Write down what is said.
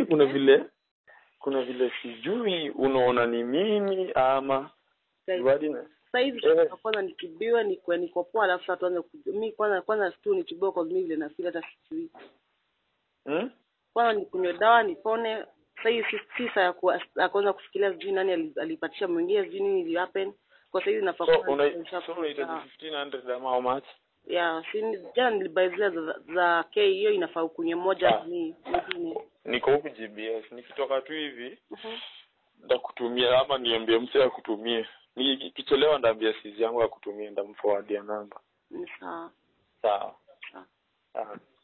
kuna vile kuna vile sijui unaona ni mimi ama Wadi na- sasa hivi Eh. kwanza nitibiwe nikwe niko poa alafu sasa tuanze kuj- mi kwanza kwanza tu nitibiwe kwa mimi vile nafeel hata sijui hmm? kwanza nikunywe dawa nipone sasa hivi si, si saa ya kuwa- ya kuanza kufikiria sijui nani ali- alipatisha mwingine sijui nini ili happen kwa sasa hivi nafaa so kwanza una nisha- so unahitaji Ah. 1500 ama how much ya si jana nilibai zile za, za K hiyo inafaa ukunywe moja Ah. ni nyingine niko huku GBS nikitoka tu hivi Mhm. ndakutumia ama niambie msee akutumie nikichelewa ndaambia sizi yangu akutumie ndamforwardia namba ni sawa sawa sawa sawa